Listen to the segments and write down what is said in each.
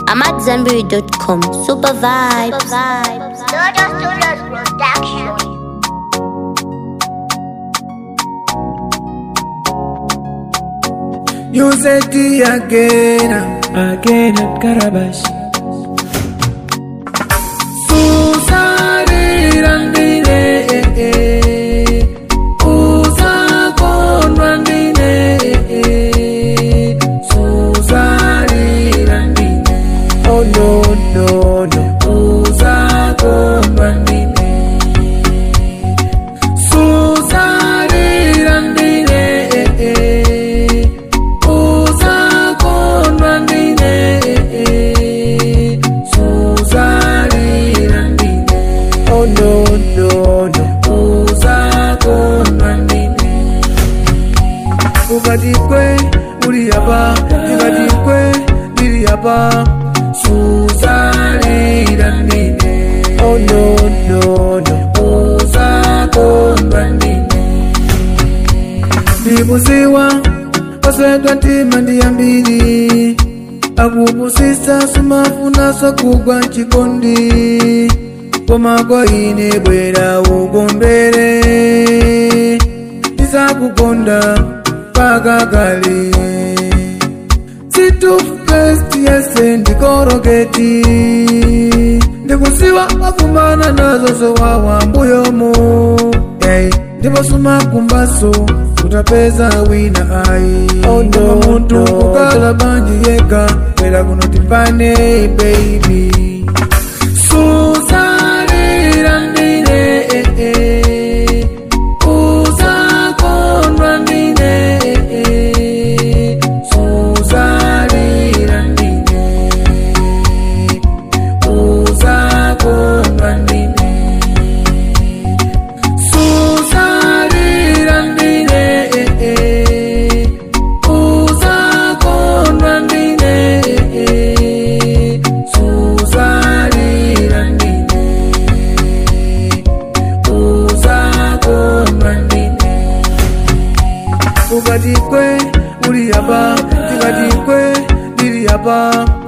AmadZanbury.com. Super vibes. Dodo Studios Production. You said it again. again at Karabash. Susare randine. Usa con randine. Susare randine. Oh no no no. Usa con randine. Susare randine. Usa con randine. Susare randine. Oh no no no. Usa con randine. Ukati kwe uri hapa, tikati kwe ndiri hapa. Susare randine. Oh no no no. Usa con randine. ndibuziwa oswedwa ntima ndiyambiri akupusisa sumafunaso kugwa chikondi komako ine bwera ukondwere ndisakukonda pakakale situfest yese ndikoroketi ndikusiwa wakumana nazo zowawa mbuyomo hey, ndipo sumakumbaso utapeza wina ai oh, no, muntu no. kukala banji yeka kwera kuno timpane baby susarirandine eh, eh. Usakonrandine, eh, eh. Susarirandine. Usakonrandine. Susarirandine, eh, eh. Usakonrandine, eh, eh. Susarirandine. Usakonrandine. ukati kwe uri hapa tikati kwe ndiri hapa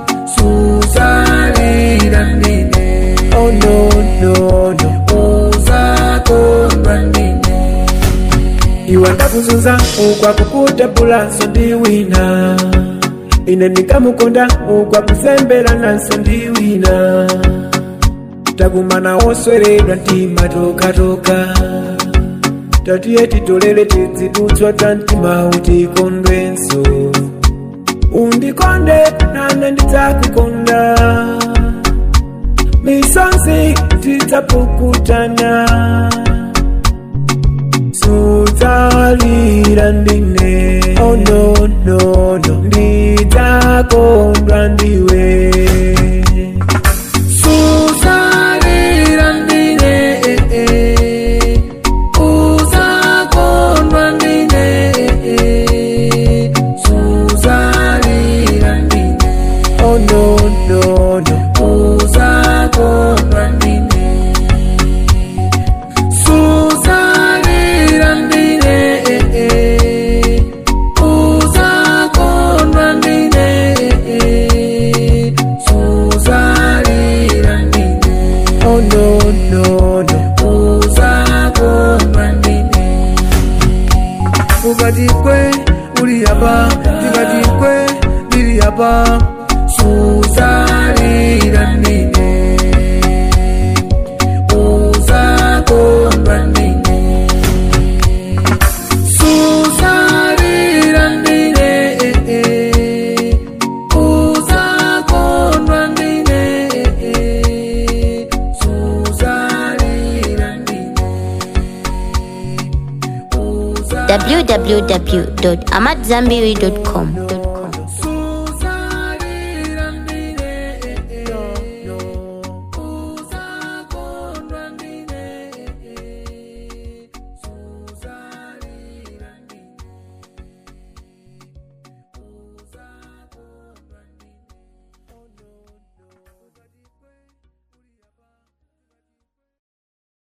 susaliranine oh no no no usakonrandine iwe ndakuzunza ukwakukutabula nso ndi wina ine ndikamukonda ukwakuzembera nanso ndi wina takumana wosweredwa ntima tokatoka tatiye titolere tidzidutswa ta mtima utikondwenso undikonde nane ndidzakukonda misonzi tidzapukutana sudzalira ndine oh no no no ndidzakondwa ndiwe susaliranine eh, eh. usakonrandine eh, eh. susaliranine oh no no no usakonrandine Susarirandine, eh, eh. Usakonrandine, eh, eh. Susarirandine. Oh no no no usakonrandine ukati kwe uri hapa tikati kwe ndiri hapa susarirandine usakonrandine susarirandine eh, eh. usakonrandine eh, eh. susarirandine www.amadzanbury.com.